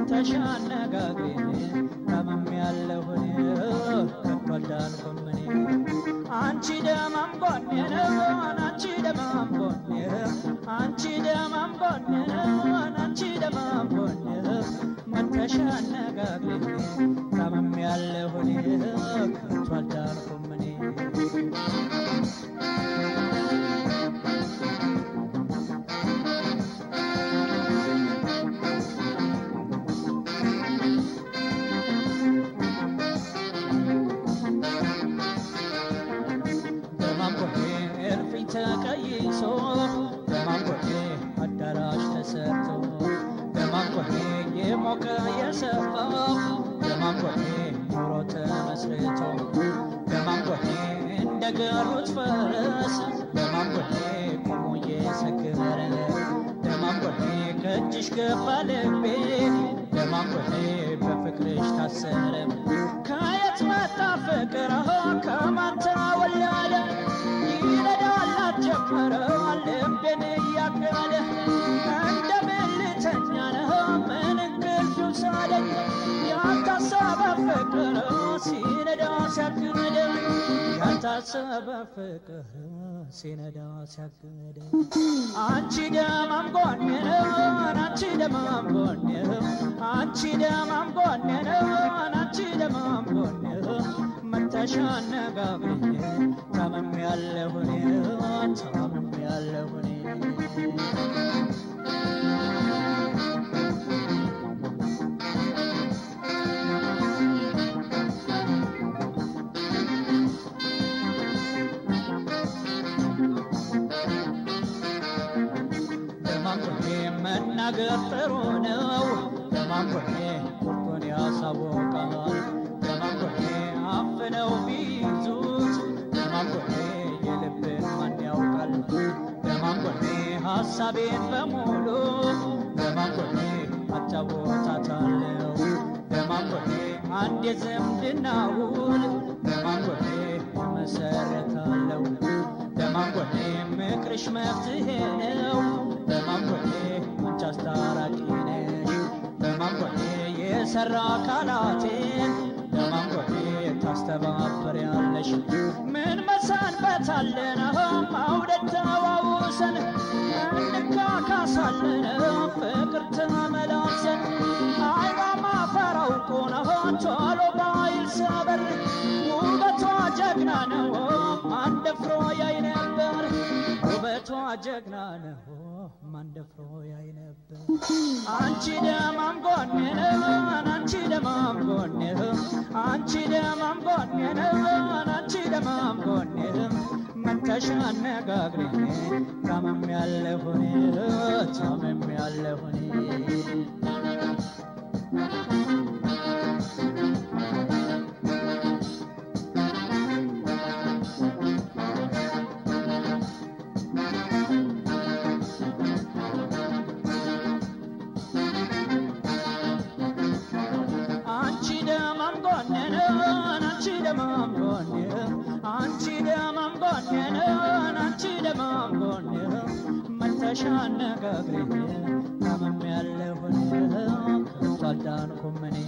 መተሻ አነጋግሬ ታመም ያለሁን ከቶ አልዳንኩም እኔ አንቺ ደማም ጎኔ ነሆን አንቺ ደማም ጎኔ አንቺ ደማም ጎኔ ነሆን አንቺ ደማም ጎኔ መተሻ አነጋግሬ ታመም ያለሁን ከቶ አልዳንኩም እኔ በማንቆቴ እልፍኝ ተቀይሶ በማንቆቴ አዳራሽ ተሰርቶ በማንቆቴ የሞቀ የሰፋ በማንቆቴ ኑሮ ተመስርቶ በማንቆቴ እንደ ገሩት ፈረስ በማንቆቴ ቆሞ እየሰከረ በማንቆቴ ከእጅሽ ገባ ልቤ በማንቆቴ በፍቅርሽ ታሰረ ከየት መጣ ፍቅር ከማን ተወለደ ይረዳላት ጀመረ ልቤን እያገደ እንደምን ልተኛ ነው ምን እንቅልፍ ይውሰደኝ ያልታሰበ ፍቅር ሲነዳ ሲያግደ ያልታሰበ ፍቅር ሲነዳ ሲያግደ አንቺ ደማም ጎኔ ነው አንቺ ደማም ጎኔ አንቺ ደማም ጎኔ ነው አንቺ ደማም ጎኔ መተሻ አነጋግሬ ታመም ያለሁኔ ታመም ያለሁኔ በማንቆቴ መናገር ጥሩ ነው በማንቆቴ ቁርጡን ያሳወቃል በማንቆቴ አፍነው ቢይዙት በማንቆቴ የልብን ማን ያውቃል በማንቆቴ ሐሳቤን በሙሉ በማንቆቴ አጫወታታለሁ በማንቆቴ አንድ የዝምድና ውል በማንቆቴ መሰረታለሁ በማንቆቴ ምክርሽ መፍትሄ ነው በማንቆቴ አንቺ አስታራቂ ነሽ በማንቆቴ የሰራ አካላቴን በማንቆቴ ታስተባብሪያለሽ ምን መሰንበት አለን ማውደድ ተዋውሰን እንካካሳለን ፍቅር ተመላሰን አይባ ማፈራው ቆነሆ ቶሎ ባይል ሰበር ውበቷ ጀግና ነው ማን ደፍሮ ያይ ነበር ውበቷ ጀግና ነው ማን ደፍሮ ያይ ነበር አንቺ ደማም ጎኔ ነው አንቺ ደማም ጎኔ አንቺ ደማም ጎኔ ነው አንቺ ደማም ጎኔ መተሻ አነጋግሬ ታመም ያለሁኔ ታመም ያለሁኔ አንቺ ደማም ጎኔ ነው አንቺ ደማም ጎኔ አንቺ ደማም ጎኔ ነው አንቺ ደማም ጎኔ መተሻ አነጋግሬ ታመም ያለሁን ከቶ አልዳንኩም እኔ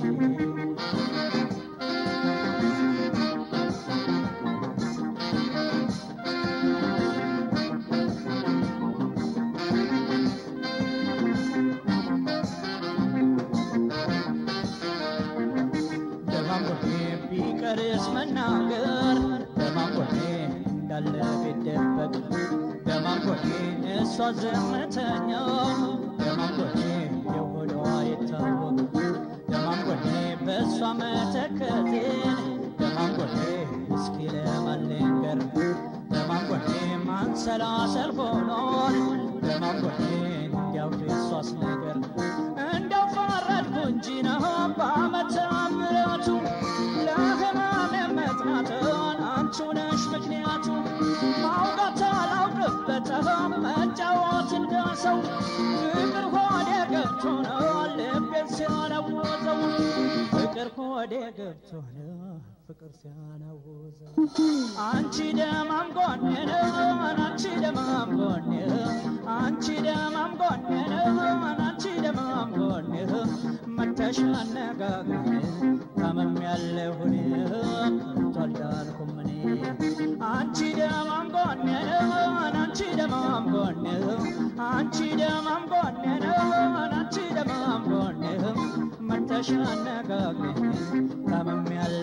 በማንቆቴ ቢቀርስ መናገር በማንቆቴ እንዳለ ቢደበቅ በማንቆቴ እሷ ዘመተኛ በማንቆቴ የሆዷ ይታወቅ በማንቆቴ በእሷ መተከቴን በማንቆቴ እስኪ ለማልንገር በማንቆቴ ማንሰላሰል ሆኗል በማንቆቴ እንዲያው እሷስ ነገር እንደው ፈረድኩ እንጂ ነው በዓመተ ምሕረቱ ለሕማም መጥናትን አንቺ ነሽ ምክንያቱ ማውጋት አላውቅበትም መጫወት እንደሰው ፍቅር ሆዴ ገብቶ ነው ልቤን ሲያለውጠው ፍቅር ሆዴ ገብቶ ነው ፍቅር ሲያናውዘ አንቺ ደማም ጎኔ ነው አንቺ ደማም ጎኔ አንቺ ደማም ጎኔ ነው አንቺ ደማም ጎኔ መተሽ አነጋግሬ ታመም ያለሁን ቶልዳልኩም እኔ አንቺ ደማም ጎኔ ነው አንቺ ደማም ጎኔ አንቺ ደማም ጎኔ ነው አንቺ ደማም ጎኔ መተሽ አነጋግሬ ታመም ያለ